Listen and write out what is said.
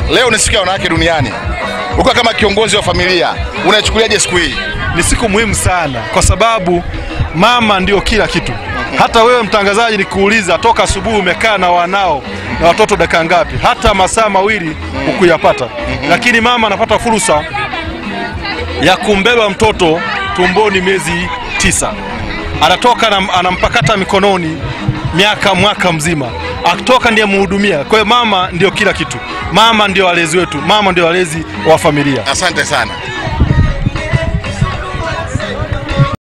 leo ni siku ya wanawake duniani. Ukiwa kama kiongozi wa familia, unaichukuliaje siku hii? Ni siku muhimu sana kwa sababu mama ndio kila kitu. Hata wewe mtangazaji, nikuuliza, toka asubuhi umekaa na wanao na watoto dakika ngapi? Hata masaa mawili hukuyapata, lakini mama anapata fursa ya kumbeba mtoto tumboni miezi tisa, anatoka anam- anampakata mikononi miaka mwaka mzima, akitoka ndiye mhudumia. Kwa hiyo mama ndio kila kitu, mama ndio walezi wetu, mama ndio walezi wa familia. Asante sana.